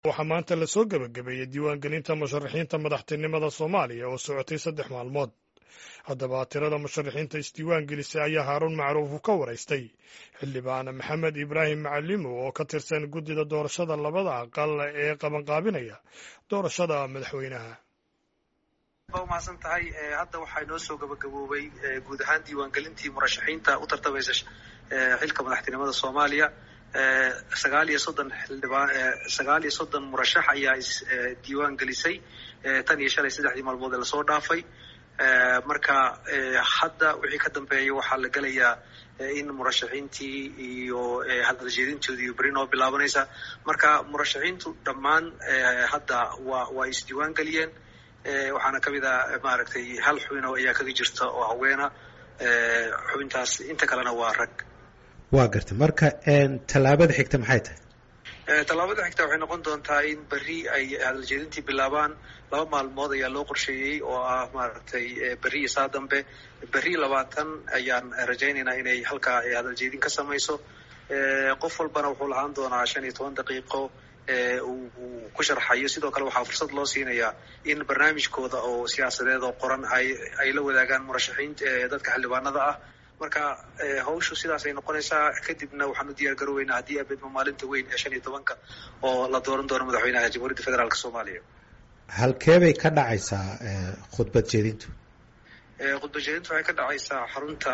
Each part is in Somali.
waxaa maanta lasoo gebagabeeyey diiwaangelinta musharaxiinta madaxtinimada soomaaliya oo socotay saddex maalmood haddaba tirada musharaxiinta isdiiwaangelisay ayaa haaruun macruuf uu ka waraystay xildhibaan maxamed ibraahim macalimo oo ka tirsan guddida doorashada labada aqal ee qabanqaabinaya doorashada madaxweynaha waa umahadsan tahay hadda waxaa inoo soo gabagaboobay guud ahaan diiwaangelintii murashaxiinta u tartamaysa xilka madaxtinimada soomaaliya sagaal iyo soddon xildhibaan sagaal iyo soddon murashax ayaa isdiiwaan gelisay tan iyo shalay saddexdii maalmood ee lasoo dhaafay marka hadda wixii ka dambeeya waxaa la gelayaa in murashaxiintii iyo hadaljeedintoodii iyo beri noo bilaabanaysa marka murashaxiintu dhammaan hadda waa waa isdiiwaan geliyeen waxaana kamid a maaragtay hal xubin oo ayaa kaga jirta oo haweena xubintaas inta kalena waa rag waa gartay marka tallaabada xigta maxay tahay tallaabada xigta waxay noqon doontaa in berri ay hadaljeedintii bilaabaan laba maalmood ayaa loo qorsheeyey oo ah maaragtay berri iyo saa dambe berri labaatan ayaan rajaynaynaa inay halkaa hadaljeedin ka samayso qof walbana wuxuu lahaan doonaa shan iyo toban daqiiqo uu ku sharxayo sidoo kale waxaa fursad loo siinayaa in barnaamijkooda oo siyaasadeed oo qoran ay ay la wadaagaan murashaxiinta dadka xildhibaanada ah marka hawshu sidaasay noqonaysaa kadibna waxaan u diyaar garooweynaa haddii abedma maalinta weyn ee shan iyo tobanka oo la dooran doono madaxweynaha jamhuuriyadda federaalk soomaaliya halkeebay ka dhacaysaa khudbad jeedintu khudbad jeedintu waxay ka dhacaysaa xarunta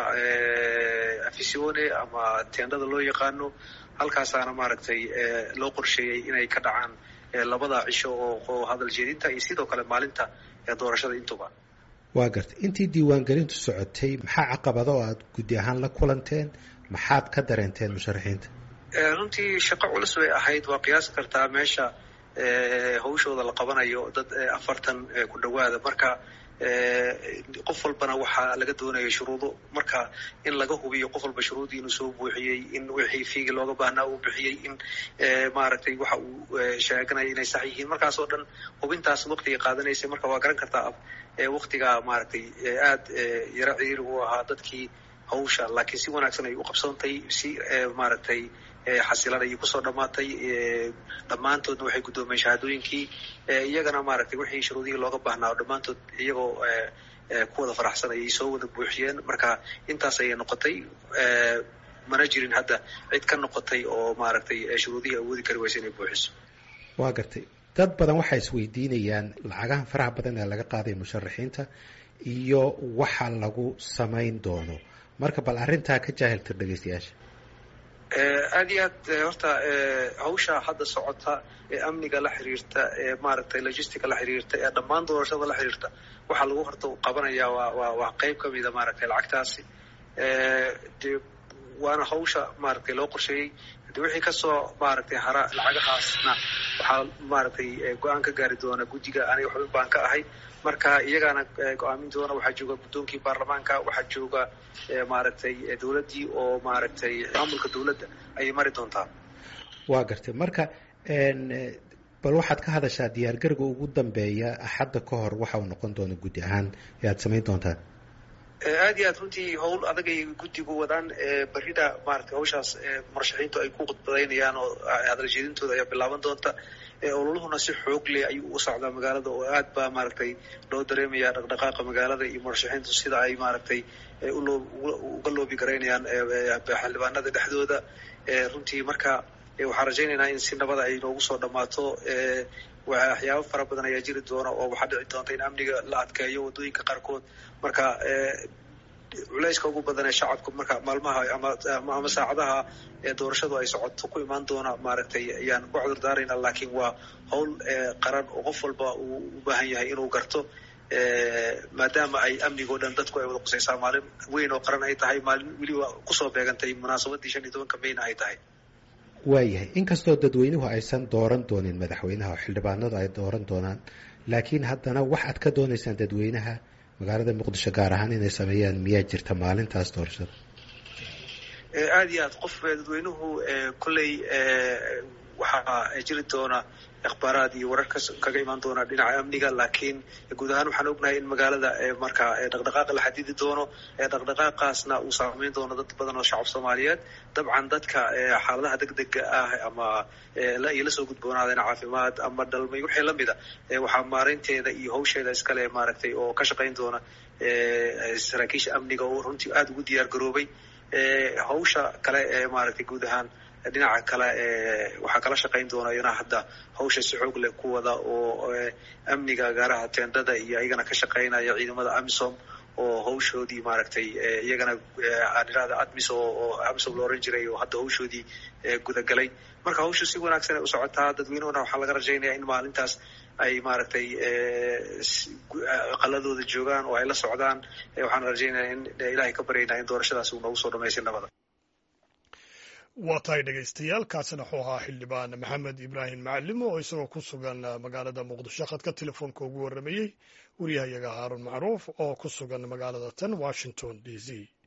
afisione ama teendhada loo yaqaano halkaasaana maaragtay loo qorsheeyey inay ka dhacaan labada cisho oo hadal jeedinta iyo sidoo kale maalinta doorashada intuba waa gartay intii diiwaangelintu socotay maxaa caqabado oo aada guddi ahaan la kulanteen maxaad ka dareenteen musharaxiinta runtii shaqo culus bay ahayd waa qiyaasi kartaa meesha hawshooda la qabanayo dad afartan ku dhowaada marka qof walbana waxaa laga doonaya shuruudo marka in laga hubiyo qof walba shuruudii inuu soo buuxiyey in wixii fiigi looga baahnaa uu bixiyey in maaragtay waxa uu sheeganaya inay sax yihiin markaas oo dhan hubintaas waqtiga qaadanaysa marka waa garan kartaa waktigaa maaragtay aad yaro ciiri u ahaa dadkii hawsha laakiin si wanaagsan ay u qabsantay si maaragtay xasilan ayay kusoo dhammaatay dhammaantoodna waxay guddoomeen shahaadooyinkii iyagana maaragtay wixii shuruudihii looga baahnaa oo dhammaantood iyagoo ku wada faraxsan ayay soo wada buuxiyeen marka intaas ayay noqotay mana jirin hadda cid ka noqotay oo maaragtay shuruudihii awoodi kari waysa inay buuxiso waa gartay dad badan waxay isweydiinayaan lacagahan faraha badan ee laga qaaday musharaxiinta iyo waxa lagu samayn doono marka bal arrintaa ka jaahiltir dhegeystayaasha aad iyo aad horta hawsha hadda socota ee amniga la xiriirta ee maaragtay logistica la xiriirta ee dhammaan doorashada la xiriirta waxaa lagu horta qabanayaa waa waa waa qeyb kamida maaragtay lacagtaasi de waana hawsha maaragtay loo qorsheeyey de wixii kasoo maaragtay hara lacagahaasna waxaa maaragtay go-aan ka gaari doona guddiga aniga xubin baan ka ahay marka iyagaana go-aamin doona waxaa jooga guddoonkii baarlamaanka waxaa jooga maaragtay dowladdii oo maaragtay maamulka dowladda ayay mari doontaa waa gartay marka bal waxaad ka hadashaa diyaargarowga ugu dambeeya axadda ka hor waxa uu noqon doona guddi ahaan ee aada samayn doontaan aad iyo aad runtii hawl adagay guddigu wadaan berrida maaragtay hawshaas murashaxiintu ay ku khudbadaynayaan oo hadaljeedintooda ayaa bilaaban doonta ololuhuna si xoog leh ayuu u socdaa magaalada oo aad baa maaragtay loo dareemaya dhaqdhaqaaqa magaalada iyo murashaxiintu sida ay maaragtay uloo uga loobi garaynayaan xildhibaanada dhexdooda runtii marka waxaan rajaynaynaa in si nabada ay noogu soo dhammaato waxyaabo fara badan ayaa jiri doona oo waxaa dhici doonta in amniga la adkeeyo waddooyinka qaarkood marka culayska ugu badan ee shacabka marka maalmaha ama saacadaha ee doorashadu ay socoto ku imaan doona maaragtay ayaan ku cudur daarayna laakiin waa hawl qaran oo qof walba uu u baahan yahay inuu garto maadaama ay amnigoo dhan dadku ay wada qusaysaa maalin weyn oo qaran ay tahay maalin weliba kusoo beegantay munaasabadii shan iyo tobanka mayna ay tahay waayahay inkastoo dadweynuhu aysan dooran doonin madaxweynaha oo xildhibaanadu ay dooran doonaan laakiin haddana wax aad ka doonaysaan dadweynaha magaalada muqdisho gaar ahaan inay sameeyaan miyaa jirta maalintaas doorashada aad iyo aad qof dadweynuhu kolley waxaa jiri doona akhbaaraad iyo warar kaga imaan doona dhinaca amniga laakiin guud ahaan waxaan ognahay in magaalada marka dhaqdhaqaaqa la xadidi doono dhaqdhaqaaqaasna uu saameyn doono dad badan oo shacab soomaaliyeed dabcan dadka xaaladaha degdega ah ama ay la soo gudboonaadeen caafimaad ama dhalmay wixii lamid a waxaa maareynteeda iyo hawsheeda iskale maaragtay oo ka shaqayn doona saraakiisha amniga oo runtii aada ugu diyaar garoobay hawsha kale ee maaragtay guud ahaan dhinaca kale waxaa kala shaqayn doona iyana hadda hawsha si xoog leh ku wada oo amniga gaaraha teendada iyo iyagana ka shaqaynaya ciidamada amisom oo hawshoodii maaragtay iyagana aan idhahda admis oo amisom la oran jiray oo hadda hawshoodii gudagalay marka hawshu si wanaagsan ay u socotaa dadweynuhuna waxaa laga rajaynaya in maalintaas ay maaragtay qaladooda joogaan oo ay la socdaan waxaan rajaynaya in ilaahay ka baryaynaa in doorashadaas uu noogu soo dhamaysin nabada waa tahay dhegaystayaal kaasina wuxuu ahaa xildhibaan maxamed ibraahim macalimo oo isagoo ku sugan magaalada muqdisho khadka telefoonka ugu warramayey waryahayaga haarun macruuf oo ku sugan magaalada tan washington d c